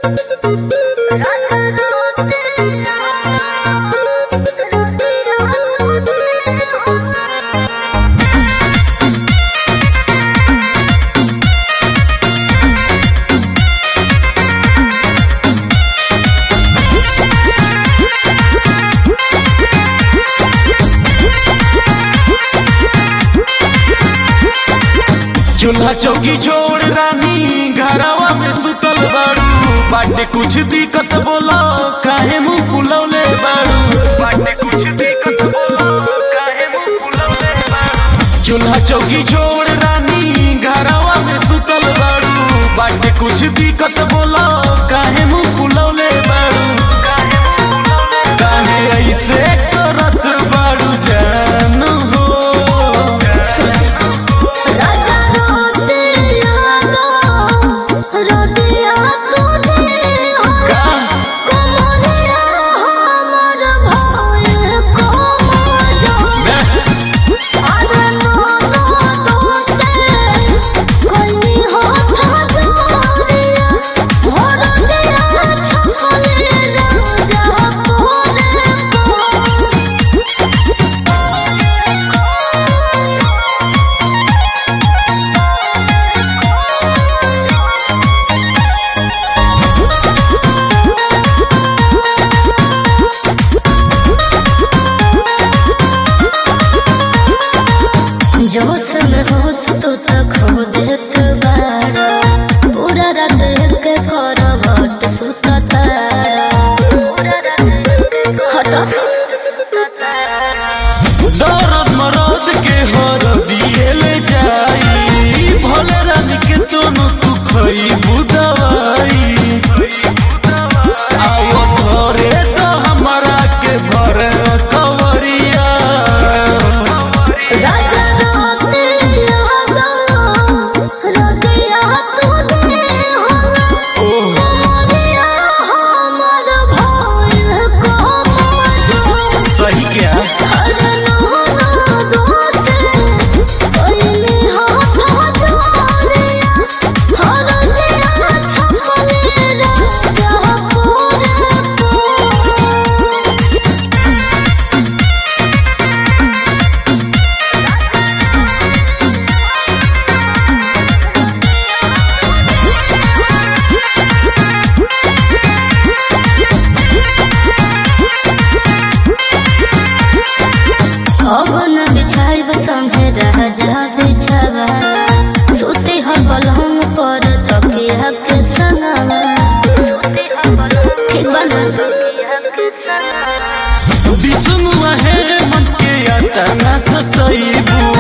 चूल्हा चौकी जोड़ रानी घरवा में सुतल बाड़ू बाटे कुछ दिक्कत बोलो काहे मुंह फुलौले बाड़ू बाटे कुछ दिक्कत बोलो काहे मुंह फुलौले बाड़ू चूल्हा चौकी जोड़ रानी घरवा में सुतल बाड़ू बाटे कुछ दिक्कत बोलो काहे मुंह फुलौले बाड़ू काहे ऐसे करत बाड़ू जान हो राजा रोते यादो रोदिया तू दे हो कोमरिया हमर भोए कोमजो अरे नो नो दोसे कोई हो था जोरिया हो रोदिया छपले राजा पोरे को जोश में होश तो तक खो देत बाड़ा पूरा रात एक करवट सुतता हटा दर्द मरद के हर दिएले जाई भले रानी के तोनो तू खइबू दवाई आओ घरे तो हमरा के भर कवरिया राजा रोते यादो रोदिया तू दे हो मोरिया हमर भोए कोमजो सही क्या अरे नो नो दोसे कोई हो था जोरिया हो रोदिया छपले राजा पोरे को अब न बिछाइब संगे रह जा बिछावा सुते ह पलंग पर तकिया के सनवा ठीक बा ना विष्णु है मन के यातना सतइबू